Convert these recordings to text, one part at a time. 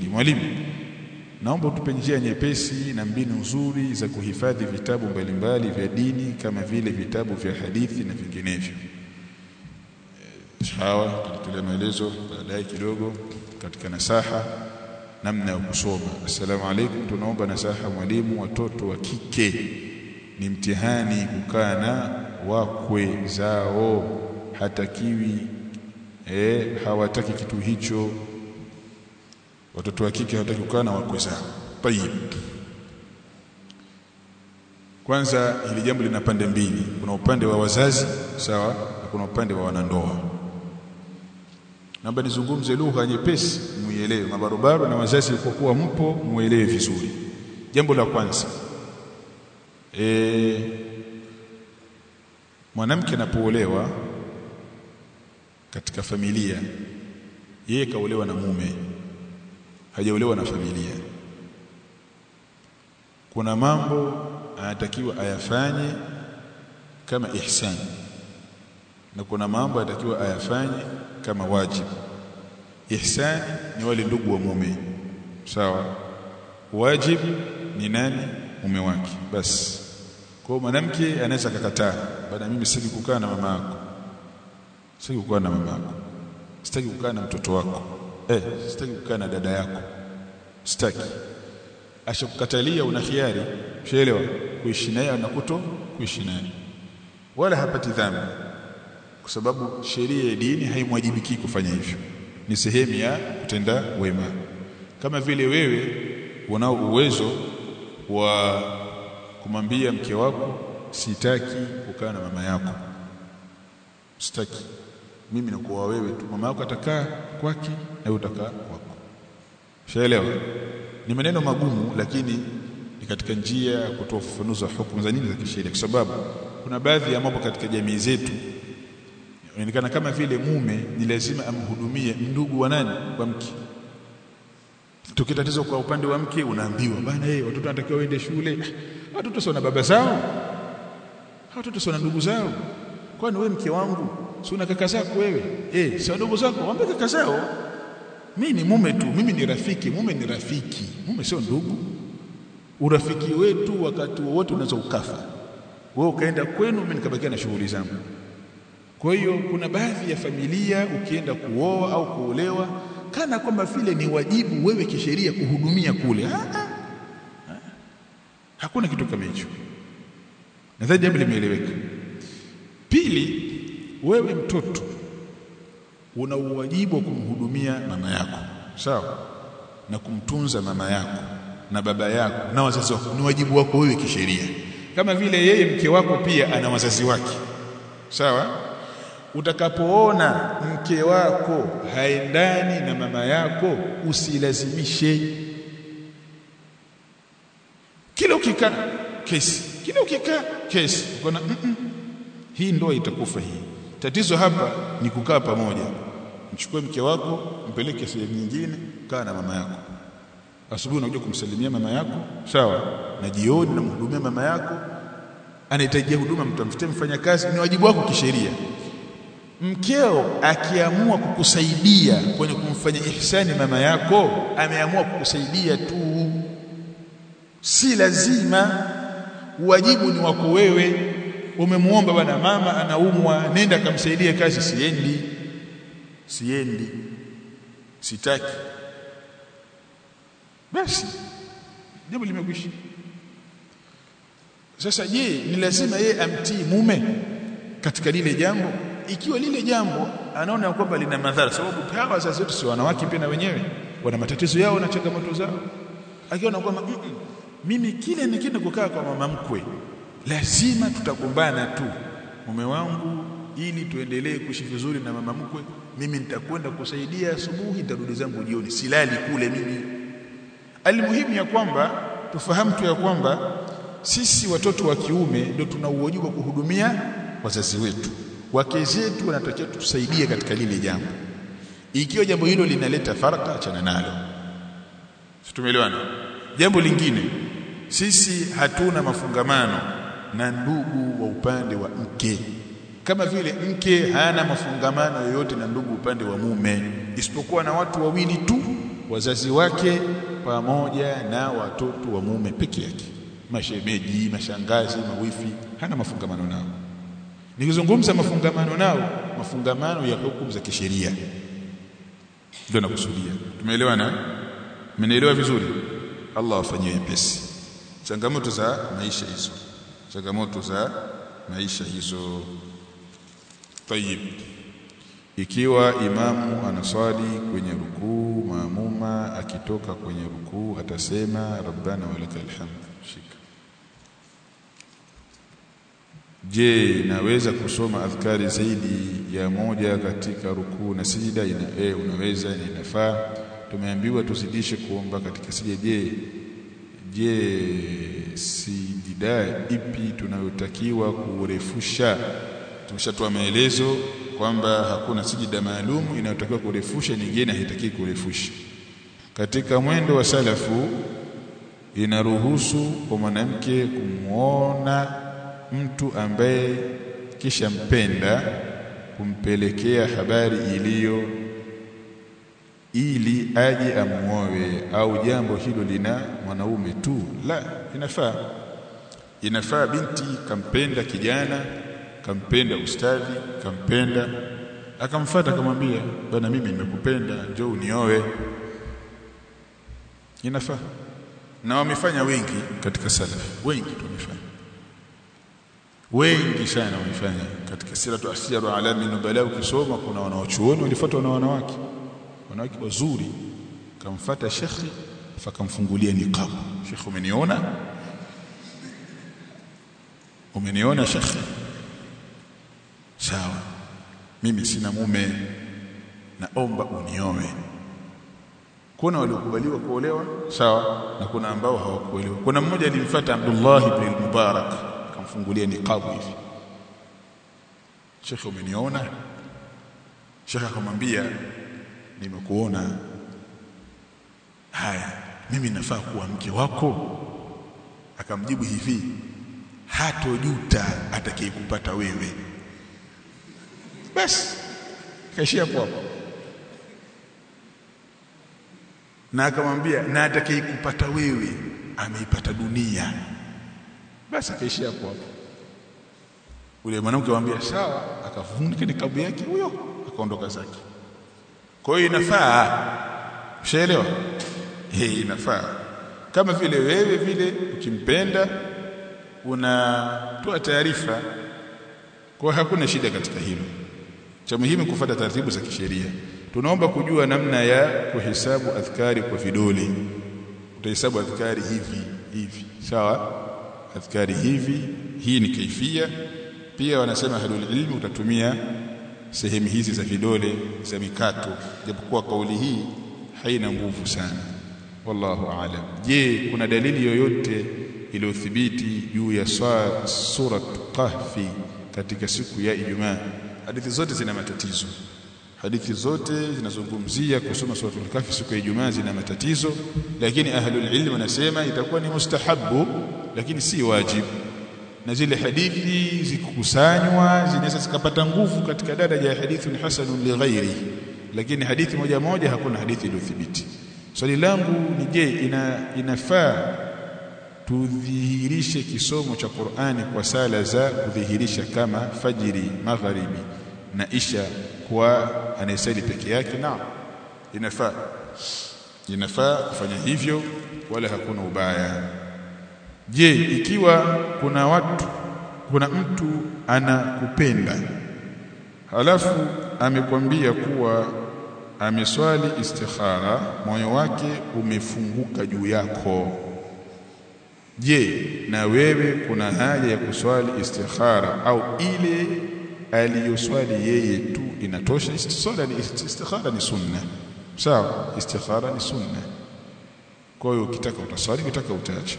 mwalimu naomba utupe njia nyepesi na mbinu nzuri za kuhifadhi vitabu mbalimbali vya dini kama vile vitabu vya hadithi na vinginevyo sawa tutolea maelezo baadaye kidogo katika nasaha namna ya kusoma assalamu alaikum tunaomba nasaha mwalimu watoto wa kike ni mtihani kukaa na wakwe zao hatakiwi eh hawataki kitu hicho watoto wa kike hawataki kukaa na wakwe zao tayib kwanza hili jambo lina pande mbili kuna upande wa wazazi sawa na kuna upande wa wanandoa naomba nizungumze lugha nyepesi muielewe mabarobaro na wazazi kwa kuwa mpo muelewe vizuri jambo la kwanza e, mwanamke anapoolewa katika familia yeye kaolewa na mume hajaolewa na familia kuna mambo anatakiwa ayafanye kama ihsan na kuna mambo anatakiwa ayafanye kama wajibu ihsan ni wale ndugu wa mume sawa wajibu ni nani mume wake basi kwa mwanamke anaweza kukataa bana mimi sitaki kukaa na mama yako sitaki kukaa na mama yako sitaki kukaa na mtoto wako eh sitaki kukaa na dada yako sitaki ashakukatalia una khiari ushaelewa kuishi naye na kuto kuishi naye wala hapati dhambi kwa sababu sheria ya dini haimwajibiki kufanya hivyo ni sehemu ya kutenda wema kama vile wewe unao uwezo wa kumwambia mke wako sitaki kukaa na mama yako sitaki mimi nakuwa wewe tu mama yako atakaa kwake na utakaa kwako shaelewa ni maneno magumu lakini ni katika njia ya kutoa ufafanuzi wa hukumu za nini za kisheria kwa sababu kuna baadhi ya mambo katika jamii zetu inaonekana kama vile mume ni lazima amhudumie ndugu wa nani wa mke tukitatizo kwa upande wa mke unaambiwa bana yeye watoto wanatakiwa waende shule watoto sio na baba zao watoto sio na ndugu zao kwani wewe mke wangu si una kaka zako wewe eh si ndugu zako waambie kaka zao mimi ni mume tu mimi ni rafiki mume ni rafiki mume sio ndugu urafiki wetu wakati wowote unaweza ukafa wewe ukaenda kwenu mimi nikabakia na shughuli zangu kwa hiyo kuna baadhi ya familia ukienda kuoa au kuolewa kana kwamba vile ni wajibu wewe kisheria kuhudumia kule ha, ha. Ha. hakuna kitu kama hicho nadhani jambo limeeleweka pili wewe mtoto una uwajibu wa kumhudumia mama yako sawa na kumtunza mama yako na baba yako na wazazi wako ni wajibu wako wewe kisheria kama vile yeye mke wako pia ana wazazi wake sawa utakapoona mke wako haendani na mama yako usilazimishe kila ukikaa kesi kila ukikaa kesi ukaona mm -mm, hii ndoa itakufa hii tatizo hapa ni kukaa pamoja mchukue mke wako mpeleke sehemu nyingine kaa na mama yako asubuhi unakuja kumsalimia mama yako sawa na jioni unamhudumia mama yako anahitaji huduma mtamfutie mfanyakazi ni wajibu wako kisheria mkeo akiamua kukusaidia kwenye kumfanya ihsani mama yako ameamua kukusaidia tu si lazima wajibu ni wako wewe umemuomba bwana mama anaumwa nenda akamsaidia kazi siendi siendi sitaki basi jambo limekwisha sasa je ni lazima yeye amtii mume katika lile jambo ikiwa lile jambo anaona kwamba lina madhara sababu hawa wazazi wetu si wanawake pia na wenyewe wana matatizo yao na changamoto zao akiona kwamba mm -mm, mimi kile nikienda kukaa kwa mama mkwe lazima tutagombana tu mume wangu ili tuendelee kuishi vizuri na mama mkwe mimi nitakwenda kusaidia asubuhi nitarudi zangu jioni silali kule mimi almuhimu ya kwamba tufahamu tu ya kwamba sisi watoto wa kiume ndio tuna uwajibu wa kuhudumia wazazi wetu wake zetu wanatakiwa tusaidie katika lile jambo ikiwa jambo hilo linaleta faraka achana nalo tumeelewana jambo lingine sisi hatuna mafungamano na ndugu wa upande wa mke kama vile mke hana mafungamano yoyote na ndugu upande wa mume isipokuwa na watu wawili tu wazazi wake pamoja na watoto wa mume peke yake mashemeji mashangazi mawifi hana mafungamano nao nikizungumza mafungamano nao mafungamano ya hukumu za kisheria ndio nakusudia tumeelewana mmenielewa vizuri Allah afanyie wepesi changamoto za maisha hizo changamoto za maisha hizo tayib ikiwa imamu anaswali kwenye rukuu maamuma akitoka kwenye rukuu atasema rabbana walakal hamd shika je naweza kusoma adhkari zaidi ya moja katika rukuu na sijida ina e, unaweza na inafaa tumeambiwa tuzidishe kuomba katika sijida je je sijida ipi tunayotakiwa kurefusha tumeshatoa maelezo kwamba hakuna sijida maalum inayotakiwa kurefusha nyingine haitaki kurefusha katika mwendo wa salafu inaruhusu kwa mwanamke kumwona mtu ambaye kisha mpenda kumpelekea habari iliyo ili aje amuoe au jambo hilo lina mwanaume tu la inafaa inafaa binti kampenda kijana kampenda ustadhi kampenda akamfuata akamwambia bana mimi nimekupenda njoo unioe inafaa na wamefanya wengi katika salaf wengi tu wamefanya wengi sana wamefanya katika siratu asiru alami nubala ukisoma kuna wanaochuoni walifuatwa na wanawake wanawake wazuri kamfata shekhi fakamfungulia niqab shekhi umeniona umeniona shekhi sawa mimi sina mume naomba unioe kuna waliokubaliwa kuolewa sawa na kuna ambao hawakuolewa kuna mmoja alimfuata Abdullah ibn al-Mubarak akamfungulia niqabu hivi Sheikh umeniona Sheikh akamwambia nimekuona haya mimi nafaa kuwa mke wako akamjibu hivi hatojuta atakayekupata wewe basi kaishia hapo hapo na akamwambia na atakayekupata wewe ameipata dunia basi akaishia hapo hapo ule mwanamke akamwambia sawa akafunika nikabu yake huyo akaondoka zake kwa hiyo inafaa ushaelewa eh inafaa kama vile wewe vile ukimpenda unatoa taarifa kwa hakuna shida katika hilo cha muhimu kufuata taratibu za kisheria tunaomba kujua namna ya kuhesabu adhkari kwa vidole utahesabu adhkari hivi hivi sawa adhkari hivi hii ni kaifia pia wanasema halul ilmi utatumia sehemu hizi za vidole za mikato japokuwa kauli hii haina nguvu sana wallahu aalam je kuna dalili yoyote iliyothibiti juu ya surat kahfi katika siku ya Ijumaa hadithi zote zina matatizo hadithi zote zinazungumzia kusoma suratul kahfi siku ya Ijumaa zina matatizo lakini ahlul ilm wanasema itakuwa ni mustahabu lakini si wajibu na zile hadithi zikukusanywa zinaweza zikapata nguvu katika daraja ya hadithun hasanun li ghairi lakini hadithi moja moja hakuna hadithi iliyothibiti swali so, langu ni je ina inafaa tudhihirishe kisomo cha Qur'ani kwa sala za kudhihirisha kama fajiri magharibi na isha kwa anayesali peke yake naam inafaa inafaa kufanya hivyo wala hakuna ubaya je ikiwa kuna watu kuna mtu anakupenda halafu amekwambia kuwa ameswali istikhara moyo wake umefunguka juu yako je na wewe kuna haja ya kuswali istikhara au ile aliyoswali yeye tu inatosha istikhara ni istikhara ni sunna sawa istikhara ni sunna kwa hiyo ukitaka utaswali ukitaka utaacha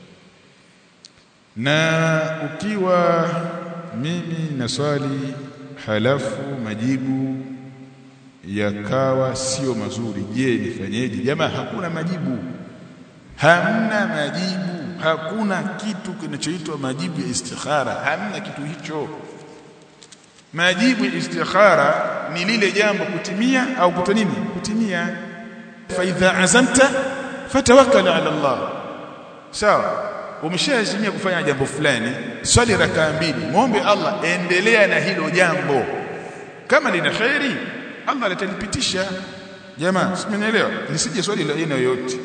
na ukiwa mimi naswali halafu majibu yakawa sio mazuri je nifanyeje jamaa hakuna majibu hamna majibu hakuna kitu kinachoitwa majibu ya istikhara hamna kitu hicho majibu ya istikhara ni lile jambo kutimia au kuto nini kutimia fa idha azamta fatawakkal ala Allah sawa umeshaazimia kufanya jambo fulani swali rakaa mbili muombe Allah endelea na hilo jambo kama lina khairi Allah atalipitisha jamaa simenielewa lisije swali la aina yoyote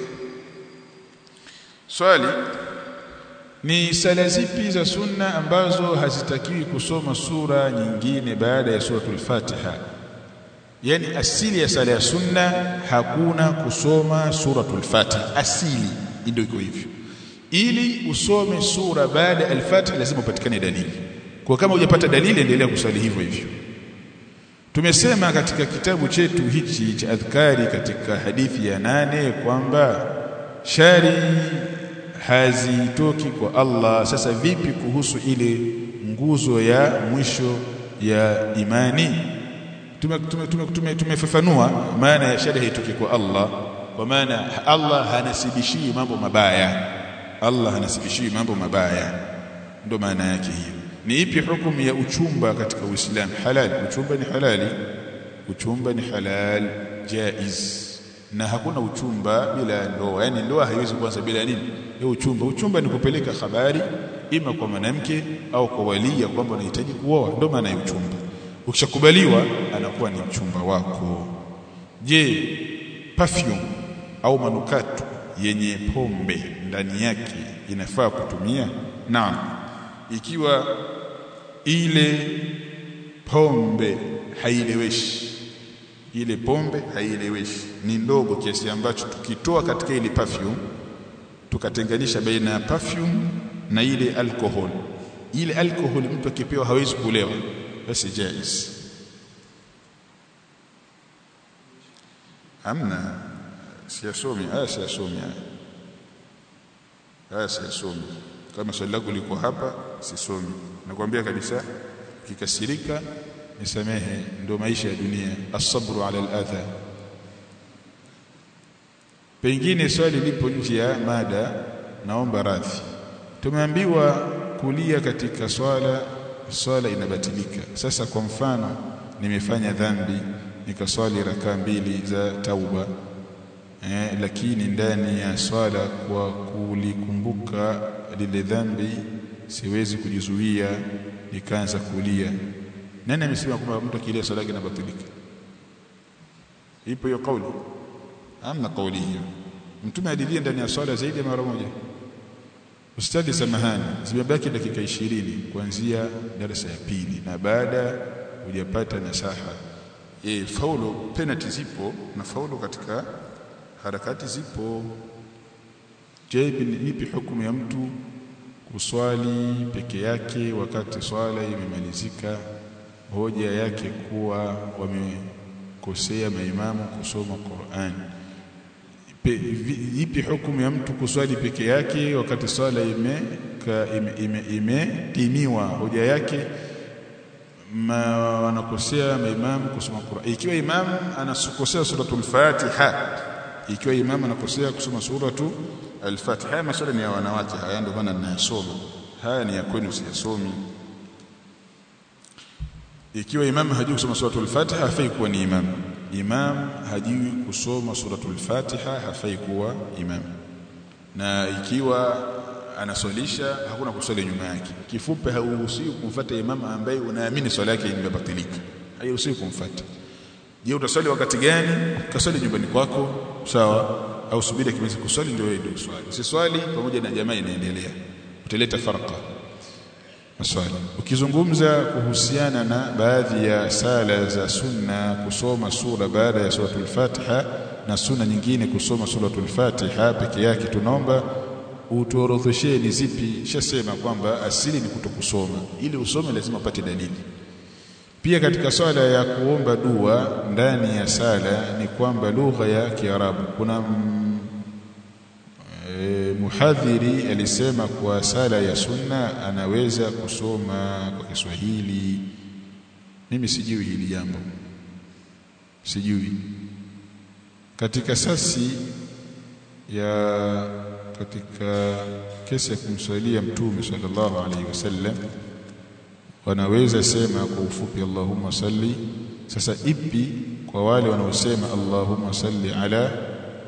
swali ni sala zipi za sunna ambazo hazitakiwi kusoma sura nyingine baada ya suratul Fatiha yani asili ya sala ya sunna hakuna kusoma suratul Fatiha asili ndio iko hivyo ili usome sura baada al-Fatiha lazima upatikane dalili kwa kama hujapata dalili endelea kusali hivyo hivyo tumesema katika kitabu chetu hichi cha adhkari katika hadithi ya nane kwamba shari hazitoki kwa Allah sasa vipi kuhusu ile nguzo ya mwisho ya imani tumefafanua tume, tume, tume, tume maana ya shari haitoki kwa Allah kwa maana Allah hanasibishii mambo mabaya Allah hanasibishii mambo mabaya ndo maana yake hiyo ni ipi hukumu ya uchumba katika Uislamu halal uchumba ni halali uchumba ni halal jaiz na hakuna uchumba bila ndoa yani ndoa haiwezi kuanza bila nini ya uchumba uchumba ni kupeleka habari ima kwa mwanamke au kwa walia kwamba unahitaji kuoa ndio maana ya uchumba ukishakubaliwa anakuwa ni mchumba wako je perfume au manukato yenye pombe ndani yake inafaa kutumia naam ikiwa ile pombe haileweshi ile pombe haileweshi ni ndogo kiasi ambacho tukitoa katika ile perfume tukatenganisha baina ya perfume na ile alcohol ile alcohol mtu akipewa hawezi kulewa basi jaiz amna siyasomi haya siyasomi haya haya siyasomi kama swali lako liko hapa sisomi nakwambia kabisa ukikasirika nisamehe ndio maisha ya dunia asabru ala aladha pengine swali lipo nje ya mada naomba radhi tumeambiwa kulia katika swala swala inabatilika sasa kwa mfano nimefanya dhambi nikaswali rakaa mbili za tauba eh, lakini ndani ya swala kwa kulikumbuka lile dhambi siwezi kujizuia nikaanza kulia nani amesema kwamba mtu akilia swala yake inabatilika ipo hiyo kauli amna kauli hiyo mtume alilia ndani ya swala zaidi ya mara moja ustadi samahani zimebaki dakika ishirini kuanzia darasa ya pili na baada hujapata nasaha e, faulu penalty zipo na faulu katika harakati zipo je nipi hukumu ya mtu kuswali peke yake wakati swala imemalizika hoja yake kuwa wamekosea maimamu kusoma Qur'an ipi hukumu ya mtu kuswali peke yake wakati swala imetimiwa ime, ime, ime hoja yake ma wanakosea maimamu kusoma Qur'an ikiwa imam anakosea suratul Fatiha ikiwa imam anakosea kusoma suratu al-Fatiha haya maswala ni ya wanawake haya ndio maana ninayasoma haya ni ya kwenu siyasomi ikiwa imam hajui kusoma suratul Fatiha hafai kuwa ni imam imam hajui kusoma suratul Fatiha hafai kuwa imam na ikiwa anaswalisha hakuna kuswali nyuma yake kifupi hauruhusiwi kumfuata imam ambaye unaamini swala yake imebatilika hairuhusiwi kumfuata je utaswali wakati gani kaswali nyumbani kwako sawa au subiri kimezi kuswali ndio wewe ndio swali usiswali pamoja na jamaa inaendelea utaleta farqa maswali ukizungumza kuhusiana na baadhi ya sala za sunna kusoma sura baada ya suratul Fatiha na sunna nyingine kusoma suratul Fatiha peke yake tunaomba utuorodheshee ni zipi shasema kwamba asili ni kutokusoma ili usome lazima upate dalili pia katika swala ya kuomba dua ndani ya sala ni kwamba lugha ya Kiarabu kuna mm, e, muhadhiri alisema kwa sala ya sunna anaweza kusoma kwa Kiswahili mimi sijui hili jambo sijui katika sasi ya katika kesi ya kumswalia mtume sallallahu alaihi wasallam wanaweza sema kwa ufupi Allahumma salli sasa ipi kwa wale wanaosema Allahumma salli ala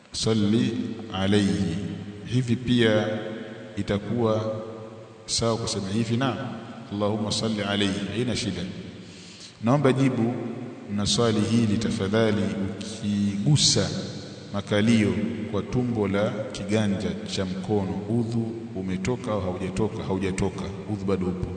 salli alayhi hivi pia itakuwa sawa kusema hivi na Allahumma salli alayhi haina shida naomba jibu na swali hili tafadhali ukigusa makalio kwa tumbo la kiganja cha mkono udhu umetoka au haujatoka haujatoka udhu bado upo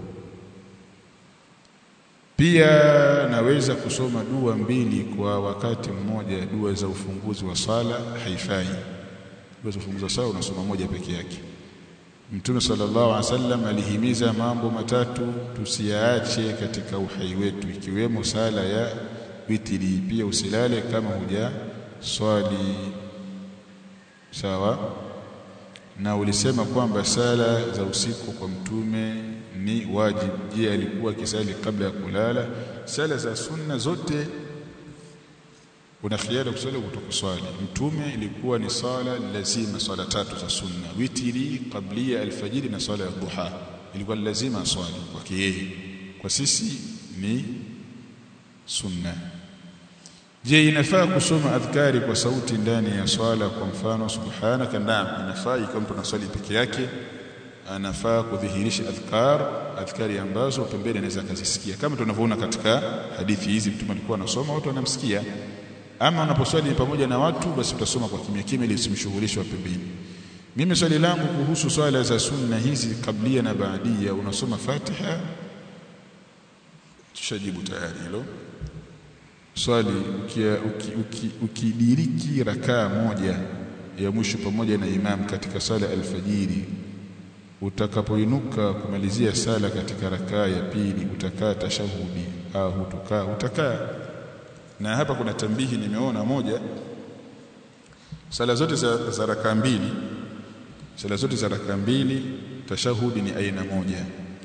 pia naweza kusoma dua mbili kwa wakati mmoja dua za ufunguzi wa sala haifai dua za ufunguzi wa sala unasoma moja peke yake Mtume sallallahu alaihi wasallam alihimiza mambo matatu tusiyaache katika uhai wetu ikiwemo sala ya witiri pia usilale kama huja swali sawa na ulisema kwamba sala za usiku kwa mtume ni wajibu je alikuwa kisali kabla ya kulala sala za sunna zote una khiari kusali kutokuswali mtume ilikuwa ni sala lazima swala tatu za sunna witiri qablia alfajiri na swala ya duha ilikuwa lazima swali kwake yeye kwa sisi ni sunna je inafaa kusoma adhkari kwa sauti ndani ya swala kwa mfano subhanaka naam inafaa ikiwa mtu anaswali peke yake anafaa kudhihirisha adhkar adhkari ambazo pembeni anaweza kuzisikia kama tunavyoona katika hadithi hizi mtume alikuwa anasoma watu wanamsikia ama unaposwali pamoja na watu basi utasoma kwa kimya kimya ili usimshughulishe wa pembeni mimi swali langu kuhusu swala za sunna hizi kablia na baadia unasoma Fatiha tushajibu tayari hilo swali ukidiriki uki, uki rakaa moja ya mwisho pamoja na imam katika sala alfajiri utakapoinuka kumalizia sala katika rakaa ya pili utakaa tashahudi au hutokaa utakaa na hapa kuna tambihi nimeona moja sala zote za, za rakaa mbili sala zote za rakaa mbili tashahudi ni aina moja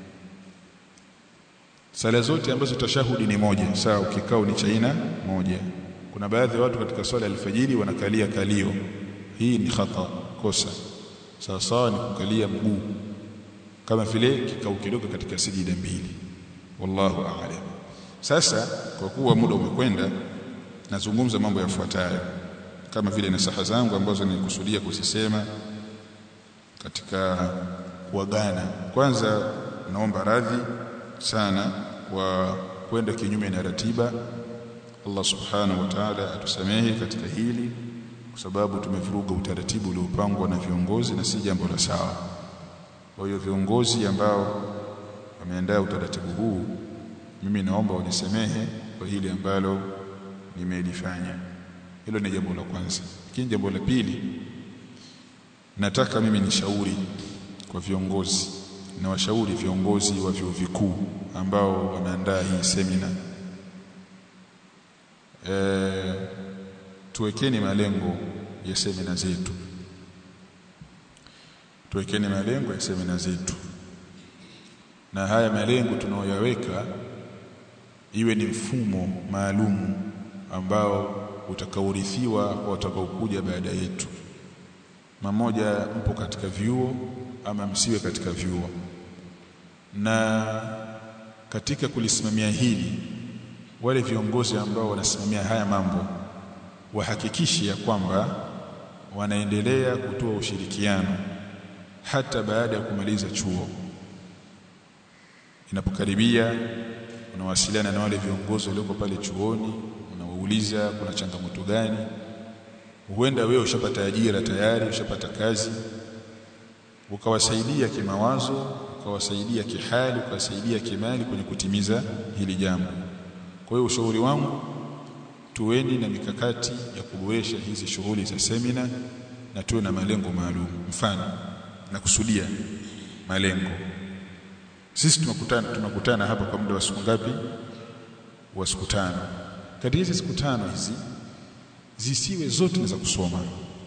sala zote ambazo tashahudi ni moja sawa ukikao ni cha aina moja kuna baadhi ya watu katika swala alfajiri wanakalia kalio hii ni khata kosa sawa sawa ni kukalia mguu kama vile kikao kidogo katika sijida mbili wallahu a'lam sasa kwa kuwa muda umekwenda nazungumza mambo yafuatayo kama vile nasaha zangu ambazo nilikusudia kuzisema katika kuagana kwanza naomba radhi sana kwa kwenda kinyume na ratiba Allah subhanahu wa ta'ala atusamehe katika hili kwa sababu tumevuruga utaratibu uliopangwa na viongozi na si jambo la sawa kwa hiyo viongozi ambao wameandaa utaratibu huu mimi naomba wanisamehe kwa hili ambalo nimelifanya hilo ni jambo la kwanza lakini jambo la pili nataka mimi nishauri kwa viongozi na washauri viongozi wa vyuo vikuu ambao wameandaa hii semina e, tuwekeni malengo ya semina zetu tuwekeni malengo ya semina zetu na haya malengo tunaoyaweka iwe ni mfumo maalumu ambao utakaorithiwa kwa watakaokuja baada yetu mamoja mpo katika vyuo ama msiwe katika vyuo na katika kulisimamia hili wale viongozi ambao wanasimamia haya mambo wahakikishe ya kwamba wanaendelea kutoa ushirikiano hata baada ya kumaliza chuo inapokaribia unawasiliana na wale viongozi walioko pale chuoni unawauliza kuna changamoto gani huenda wewe ushapata ajira tayari ushapata kazi ukawasaidia kimawazo ukawasaidia kihali ukawasaidia kimali kwenye kutimiza hili jambo kwa hiyo ushauri wangu tuweni na mikakati ya kuboresha hizi shughuli za semina na tuwe na malengo maalum mfano na kusudia malengo sisi tunakutana tunakutana hapa kwa muda wa siku ngapi wa siku tano katika hizi siku tano hizi zisiwe zote za kusoma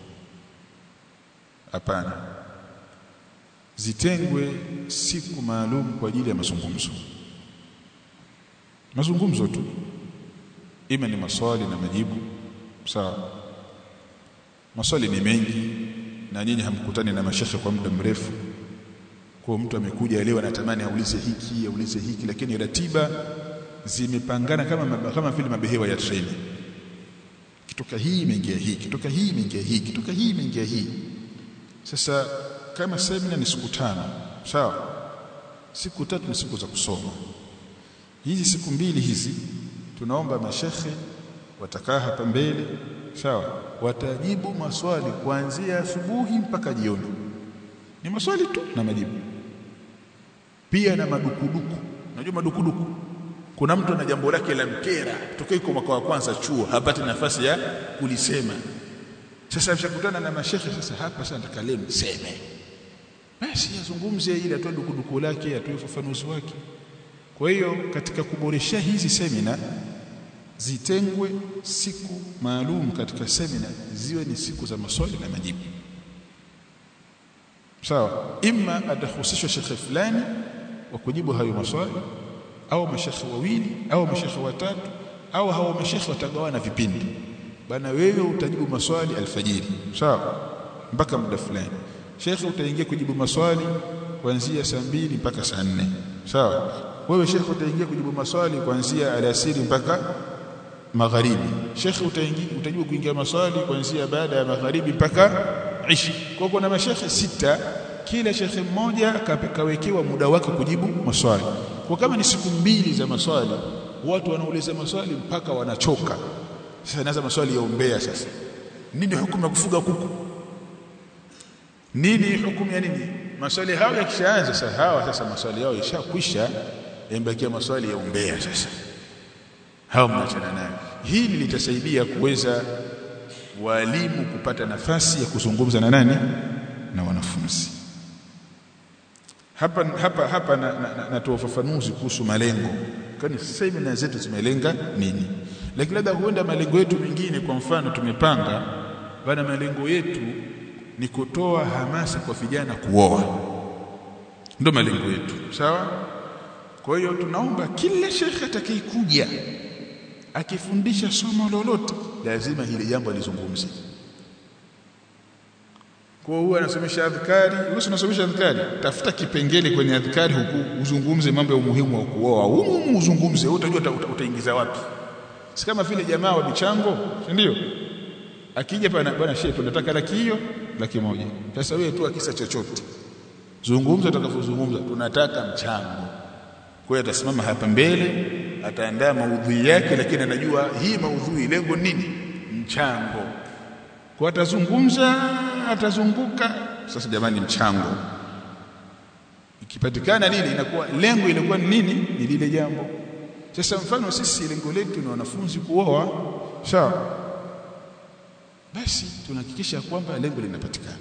hapana zitengwe siku maalum kwa ajili ya mazungumzo mazungumzo tu ima ni maswali na majibu sawa maswali ni mengi na nyinyi hamkutani na mashekhe kwa muda mrefu kwa mtu amekuja leo anatamani aulize hiki aulize hiki lakini ratiba zimepangana kama kama vile mabehewa ya treni kitoka hii imeingia hii kitoka hii imeingia hii kitoka hii imeingia hii sasa kama semina ni siku tano sawa siku tatu ni siku za kusoma hizi siku mbili hizi tunaomba mashekhe watakaa hapa mbele sawa watajibu maswali kuanzia asubuhi mpaka jioni ni maswali tu na majibu pia na madukuduku unajua madukuduku kuna mtu ana jambo lake la mkera tokea iko mwaka wa kwanza chuo hapati nafasi ya kulisema sasa mshakutana na mashekhe sasa hapa sasa nataka leo niseme basi azungumze ili atoe dukuduku lake atoe ufafanuzi wake kwa hiyo katika kuboresha hizi semina zitengwe siku maalum katika semina ziwe ni siku za maswali na majibu sawa imma atahusishwa shekhe fulani wa kujibu hayo maswali au mashekhe wawili au mashekhe watatu au hao mashekhe watagawana vipindi bana wewe utajibu maswali alfajiri sawa mpaka muda fulani shekhe utaingia kujibu maswali kuanzia saa mbili mpaka saa nne sawa wewe shekhe utaingia kujibu maswali kuanzia alasiri mpaka magharibi shekhe utaingia utajibu kuingia maswali kuanzia baada ya magharibi mpaka ishi kwa kuna mashekhe sita kila shekhe mmoja kawekewa muda wake kujibu maswali kwa kama ni siku mbili za maswali watu wanauliza maswali mpaka wanachoka sasa naanza maswali ya umbea sasa nini hukumu ya kufuga kuku nini hukumu ya nini maswali hayo yakishaanza sasa hawa sasa maswali yao yashakwisha yamebakia maswali ya umbea sasa hao mnachana nayo hili litasaidia kuweza walimu kupata nafasi ya kuzungumza na nani na wanafunzi hapa hapa hapa natoa na, na, na ufafanuzi kuhusu malengo kwani semina zetu zimelenga nini lakini labda huenda malengo yetu mengine kwa mfano tumepanga bana malengo yetu ni kutoa hamasa kwa vijana kuoa ndio malengo yetu sawa kwa hiyo tunaomba kila shekhe atakayekuja akifundisha somo lolote lazima hili jambo alizungumze kwa hiyo anasomesha adhkari wewe unasomesha adhkari tafuta kipengele kwenye adhkari huku uzungumze mambo ya umuhimu wa kuoa humu uzungumze utajua uta, utaingiza wapi si kama vile jamaa wa michango si ndio akija pana bwana shehe tunataka laki hiyo laki moja sasa wewe tu akisa chochote zungumza utakapozungumza tunataka mchango kwa hiyo atasimama hapa mbele ataandaa maudhui yake lakini anajua hii maudhui lengo nini mchango kwa atazungumza atazunguka sasa jamani mchango ikipatikana nini inakuwa lengo ilikuwa nini ni lile jambo sasa mfano sisi lengo letu ni wanafunzi kuoa sawa basi tunahakikisha kwamba lengo linapatikana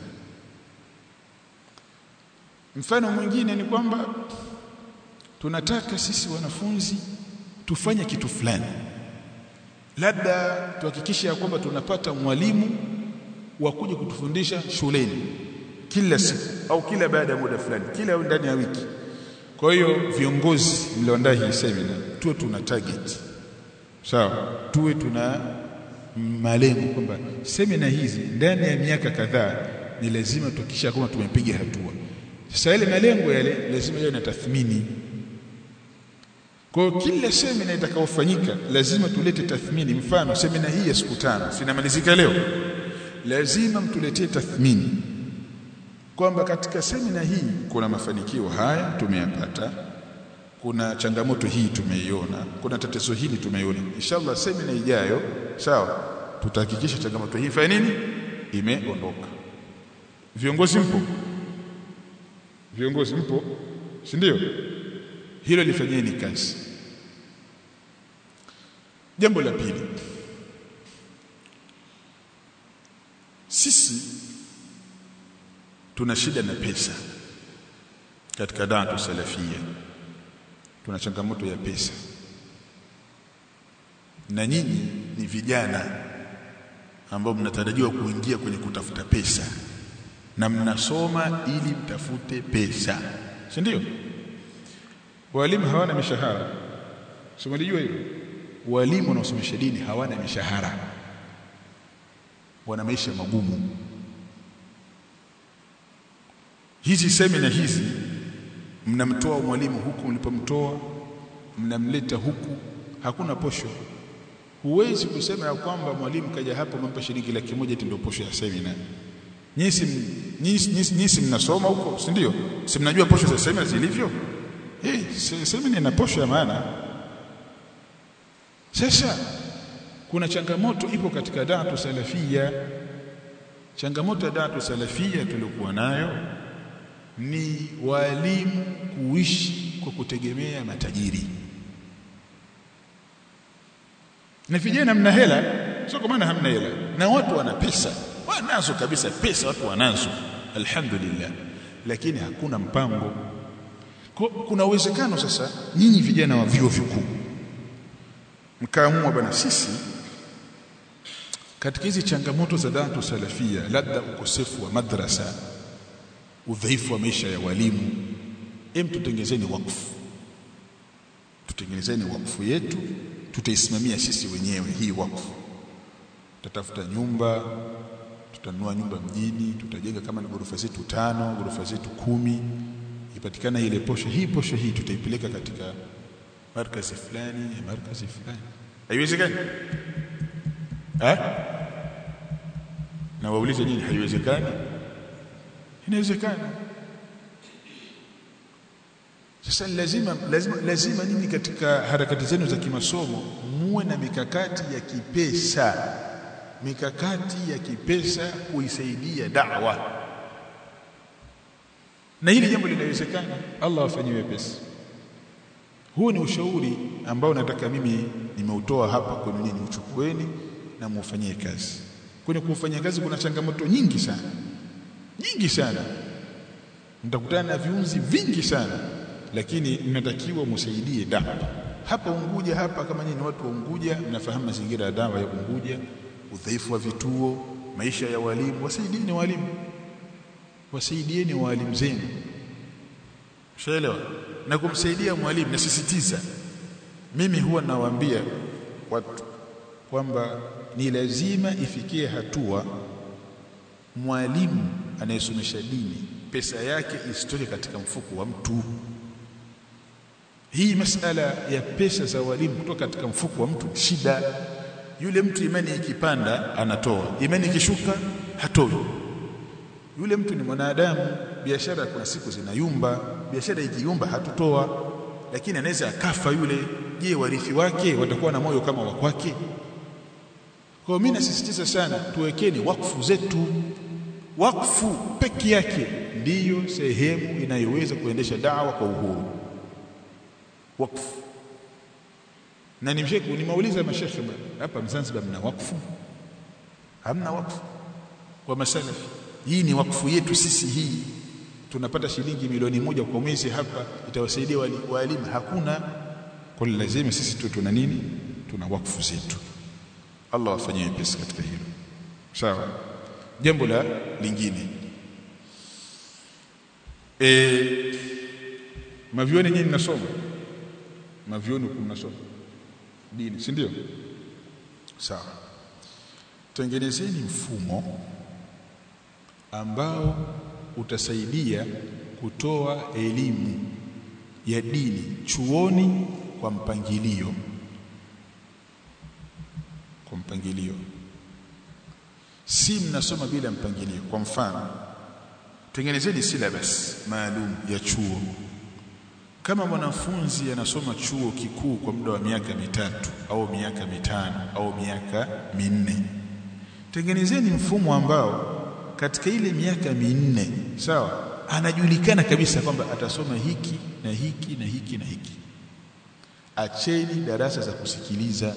mfano mwingine ni kwamba tunataka sisi wanafunzi tufanye kitu fulani labda tuhakikishe kwamba tunapata mwalimu wa kuja kutufundisha shuleni kila siku au kila baada ya muda fulani kila ndani ya wiki kwa hiyo viongozi mlioandaa hii semina tuwe tuna target sawa tuwe tuna malengo kwamba semina hizi ndani ya miaka kadhaa ni lazima tuhakikisha kwamba tumepiga hatua sasa yale malengo yale lazima yawe na tathmini kwa hiyo kila semina itakayofanyika lazima tulete tathmini mfano semina hii ya siku tano sinamalizika leo lazima mtuletee tathmini kwamba katika semina hii kuna mafanikio haya tumeyapata kuna changamoto hii tumeiona kuna tatizo hili tumeiona inshallah semina ijayo sawa tutahakikisha changamoto hii fanya nini imeondoka viongozi mpo viongozi mpo si ndio hilo lifanyeni kazi jambo la pili sisi tuna shida na pesa katika da'atu salafia tuna changamoto ya pesa na nyinyi ni vijana ambao mnatarajiwa kuingia kwenye kutafuta pesa na mnasoma ili mtafute pesa si ndio walimu hawana mishahara simalijua hilo walimu wanaosomesha dini hawana mishahara wana maisha magumu hizi semina hizi mnamtoa mwalimu huku mlipomtoa mnamleta huku hakuna posho huwezi kusema ya kwamba mwalimu kaja hapo mampa shilingi laki moja eti ndio posho ya semina nyinyi si mnasoma huko si ndio si mnajua posho za semina zilivyo eh semina ina posho ya maana sasa kuna changamoto ipo katika da'atu salafia changamoto ya da'atu salafia tuliokuwa nayo ni walimu kuishi kwa kutegemea matajiri na vijana mna hela sio kwa maana hamna hela na watu wana pesa wanazo kabisa pesa watu wanazo alhamdulillah lakini hakuna mpango kuna uwezekano sasa nyinyi vijana wa vyuo vikuu mkaamua bwana sisi katika hizi changamoto za datu salafia labda ukosefu wa madrasa udhaifu wa maisha ya walimu em tutengezeni wakfu tutengenezeni wakfu yetu tutaisimamia sisi wenyewe hii wakfu tutatafuta nyumba tutanunua nyumba mjini tutajenga kama ni ghorofa zetu tano ghorofa zetu kumi ipatikana ile posho hii posho hii tutaipeleka katika markazi fulani markazi fulani haiwezekani eh na waulize nyinyi haiwezekani inawezekana sasa lazima lazima lazima nyinyi katika harakati zenu za kimasomo muwe na mikakati ya kipesa mikakati ya kipesa kuisaidia da'wa na hili jambo linawezekana Allah afanyie wepesi huu ni ushauri ambao nataka mimi nimeutoa hapa kwenu nyinyi uchukueni na muufanyie kazi kwenye kufanyia kazi kuna changamoto nyingi sana nyingi sana mtakutana na viunzi vingi sana lakini mnatakiwa msaidie dawa hapa Unguja hapa kama nyinyi watu wa Unguja mnafahamu mazingira ya dawa ya Unguja udhaifu wa vituo maisha ya walimu wasaidieni walimu wasaidieni walimu zenu Ushaelewa na kumsaidia mwalimu nasisitiza mimi huwa nawaambia watu kwamba ni lazima ifikie hatua mwalimu anayesomesha dini pesa yake isitoke katika mfuko wa mtu hii masala ya pesa za walimu kutoka katika mfuko wa mtu shida yule mtu imani ikipanda anatoa imani ikishuka hatoi yule mtu ni mwanadamu biashara kuna siku zinayumba biashara ikiyumba hatutoa lakini anaweza akafa yule je warithi wake watakuwa na moyo kama wa kwake kwa mimi nasisitiza sana tuwekeni wakfu zetu wakfu peke yake ndiyo sehemu inayoweza kuendesha dawa kwa uhuru wakfu na nimsheku nimeuliza mashekhe hapa Zanzibar mna wakfu hamna wakfu kwa masalafi hii ni wakfu yetu sisi hii tunapata shilingi milioni moja kwa mwezi hapa itawasaidia walimu hakuna kwa lazima sisi tu tuna nini tuna wakfu zetu Allah afanyie pesa katika hilo sawa jambo la lingine e, mavioni nyinyi mnasoma mavioni mnasoma dini si ndio sawa tengenezeni mfumo ambao utasaidia kutoa elimu ya dini chuoni kwa mpangilio kwa mpangilio si mnasoma bila mpangilio kwa mfano tengenezeni syllabus maalum ya chuo kama mwanafunzi anasoma chuo kikuu kwa muda wa miaka mitatu au miaka mitano au miaka minne tengenezeni mfumo ambao katika ile miaka minne sawa anajulikana kabisa kwamba atasoma hiki na hiki na hiki na hiki acheni darasa za kusikiliza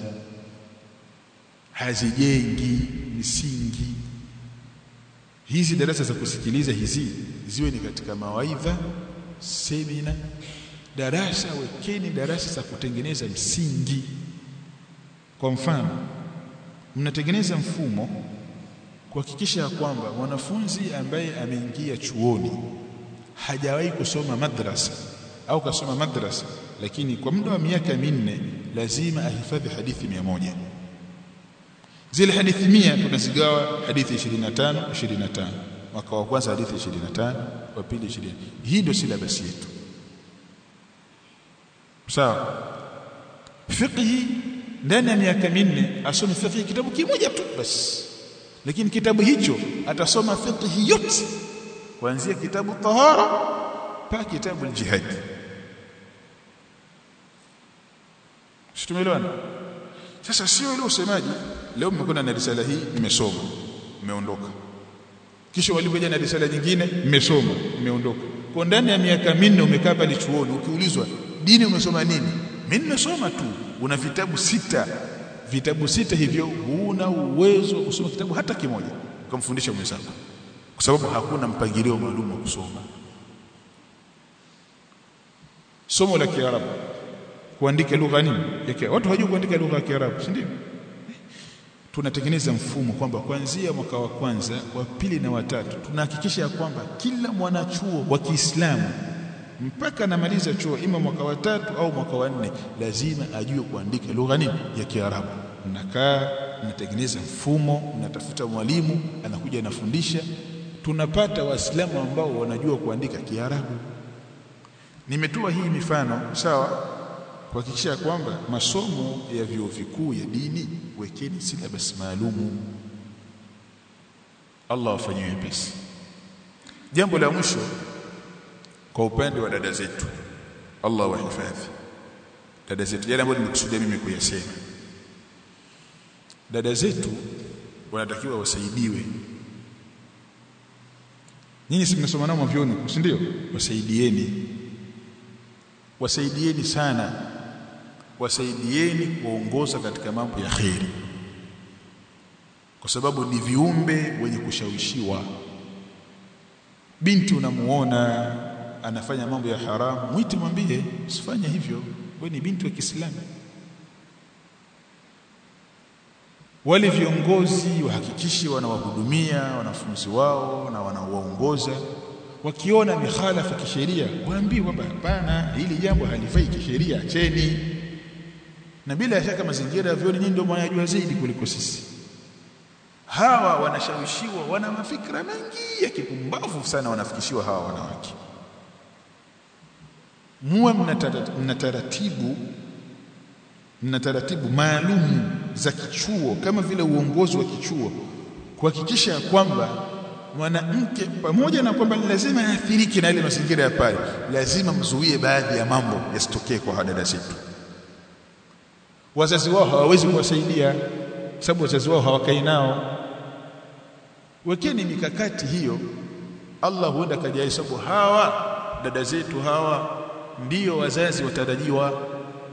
hazijengi misingi hizi darasa za kusikiliza hizi ziwe ni katika mawaidha semina darasa wekeni darasa za kutengeneza msingi kwa mfano mnatengeneza mfumo kuhakikisha kwamba mwanafunzi ambaye ameingia chuoni hajawahi kusoma madrasa au kasoma madrasa lakini kwa muda wa miaka minne lazima ahifadhi hadithi mia moja zile hadithi mia tunazigawa hadithi 25 25 mwaka wa kwanza hadithi 25 wa pili 20 hii ndio syllabus yetu sawa fiqhi ndani ya miaka minne asome fiqh kitabu kimoja tu basi lakini kitabu hicho atasoma fiqh yote kuanzia kitabu tahara mpaka kitabu al-jihad Tumeelewana? Sasa sio ile usemaji leo mmekwenda na risala hii nimesoma mmeondoka. Kisha walikuja na risala nyingine mmesoma mmeondoka. Kwa ndani ya miaka minne umekaa pale chuoni ukiulizwa dini umesoma nini? Mimi nimesoma tu. Una vitabu sita. Vitabu sita hivyo huna uwezo wa kusoma kitabu hata kimoja ukamfundisha mwenzako. Kwa sababu hakuna mpangilio maalum wa kusoma. Somo la Kiarabu kuandika lugha nini yake watu hawajui kuandika lugha ya Kiarabu si ndio tunatengeneza mfumo kwamba kuanzia mwaka wa kwanza wa pili na watatu tunahakikisha ya kwamba kila mwanachuo wa Kiislamu mpaka anamaliza chuo ima mwaka wa tatu au mwaka wa nne lazima ajue kuandika lugha nini ya Kiarabu mnakaa mnatengeneza mfumo mnatafuta mwalimu anakuja anafundisha tunapata waislamu ambao wanajua kuandika Kiarabu nimetoa hii mifano sawa kuhakikisha kwamba masomo ya vyuo vikuu ya dini wekeni syllabus maalumu Allah afanyie wepesi jambo la mwisho kwa upande wa dada zetu Allah wahifadhi dada zetu yale ambayo nimekusudia mimi kuyasema dada zetu wanatakiwa wasaidiwe nyinyi si mnasoma nao mavyoni si ndio wasaidieni wasaidieni sana wasaidieni kuongoza katika mambo ya kheri kwa sababu ni viumbe wenye kushawishiwa binti unamuona anafanya mambo ya haramu mwite mwambie usifanye hivyo wewe ni binti wa Kiislamu wale viongozi wahakikishe wanawahudumia wanafunzi wao na wanawaongoza wakiona mikhalafa kisheria waambie kwamba hapana hili jambo halifai kisheria acheni na bila shaka mazingira ya vyoni nyinyi ndio mnayajua zaidi kuliko sisi hawa wanashawishiwa wana mafikra mengi ya kipumbavu sana wanafikishiwa hawa wanawake muwe mna taratibu mna taratibu maalum za kichuo kama vile uongozi wa kichuo kuhakikisha kwamba mwanamke pamoja na kwamba lazima aathirike na ile mazingira ya pale lazima mzuie baadhi ya mambo yasitokee kwa dada zetu wazazi wao hawawezi kuwasaidia sababu wazazi wao hawakai nao wekeni mikakati hiyo Allah huenda kajaye sababu hawa dada zetu hawa ndiyo wazazi watarajiwa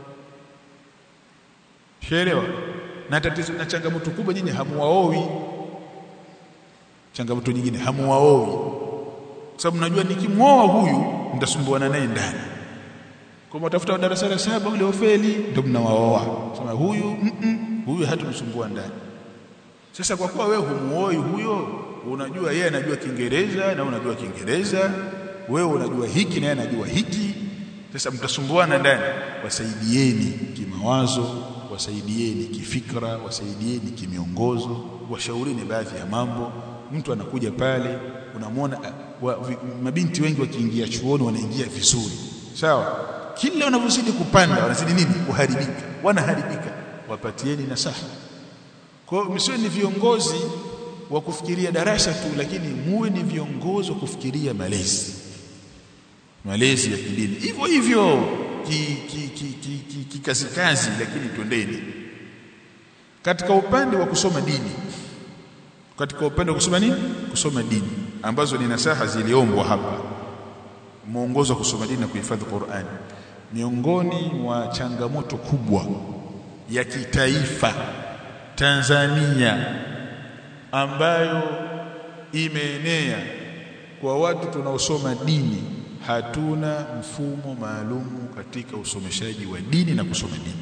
Sheelewa na tatizo na changamoto kubwa nyinyi hamuwaoi changamoto nyingine hamuwaoi sababu najua nikimwoa huyu nitasumbuana naye ndani kwa mtafuta darasa la saba ule ofeli ndio mnawaoa sema huyu mm -mm, huyu hatumsumbua ndani sasa kwa kuwa wewe humuoi huyo unajua yeye anajua Kiingereza na unajua Kiingereza wewe unajua hiki na yeye anajua hiki sasa mtasumbuana ndani wasaidieni kimawazo wasaidieni kifikra wasaidieni kimiongozo washaurini baadhi ya mambo mtu anakuja pale unamwona wa, vi, mabinti wengi wakiingia chuoni wanaingia vizuri sawa kila wanavyozidi kupanda wanazidi nini kuharibika wanaharibika wapatieni nasaha kwa hiyo msiwe ni viongozi wa kufikiria darasa tu lakini muwe ni viongozi wa kufikiria malezi malezi ya kidini hivyo hivyo kikazi ki, ki, ki, kazi lakini twendeni katika upande wa kusoma dini katika upande wa kusoma nini kusoma dini ambazo ni nasaha ziliombwa hapa mwongozo wa kusoma dini na kuhifadhi Qur'an miongoni mwa changamoto kubwa ya kitaifa Tanzania ambayo imeenea kwa watu tunaosoma dini hatuna mfumo maalumu katika usomeshaji wa dini na kusoma dini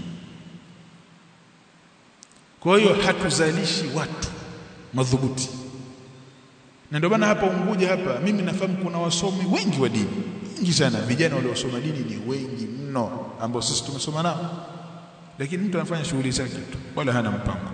kwa hiyo hatuzalishi watu madhubuti na ndio maana hapa Unguja hapa mimi nafahamu kuna wasomi wengi wa dini wengi sana vijana waliosoma dini ni wengi mno ambao sisi tumesoma nao lakini mtu anafanya shughuli zake tu wala hana mpango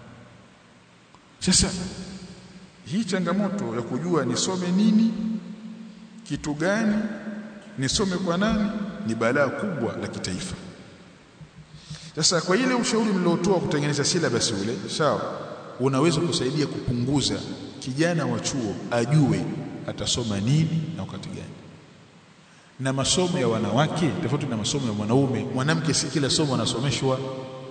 sasa hii changamoto ya kujua nisome nini kitu gani nisome kwa nani ni balaa kubwa la kitaifa sasa kwa ile ushauri mliotoa kutengeneza syllabus ule sawa unaweza kusaidia kupunguza kijana wa chuo ajue atasoma nini na wakati gani na masomo ya wanawake tofauti na masomo ya mwanaume mwanamke si kila somo anasomeshwa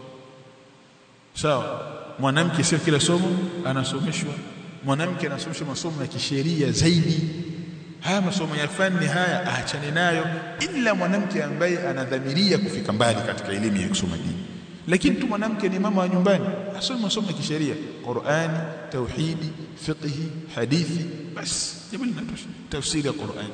sawa mwanamke sio kila somo anasomeshwa mwanamke anasomeshwa masomo ya kisheria zaidi haya masomo ya fani haya aachane nayo ila mwanamke ambaye anadhamiria kufika mbali katika elimu ya kusoma dini lakini tu mwanamke ni mama wa nyumbani asome masomo ya kisheria Qur'ani tauhidi fiqhi hadithi basi jambo linatosha tafsiri ya Qur'ani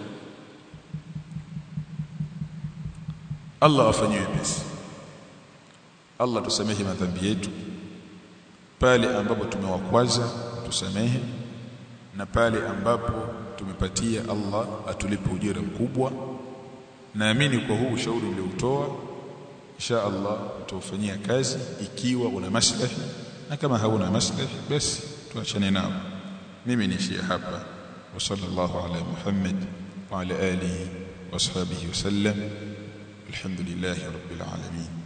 Allah afanyie pesi Allah tusamehe madhambi yetu pale ambapo tumewakwaza tusamehe na pale ambapo tumepatia Allah atulipe ujira mkubwa naamini kwa huu ushauri ulioutoa insha Allah utaufanyia kazi ikiwa una maslahi na kama hauna maslahi basi tuachane nao mimi niishie hapa wa sallallahu ala Muhammad wa ala alihi wa ashabihi wa sallam alhamdulillahi rabbil alamin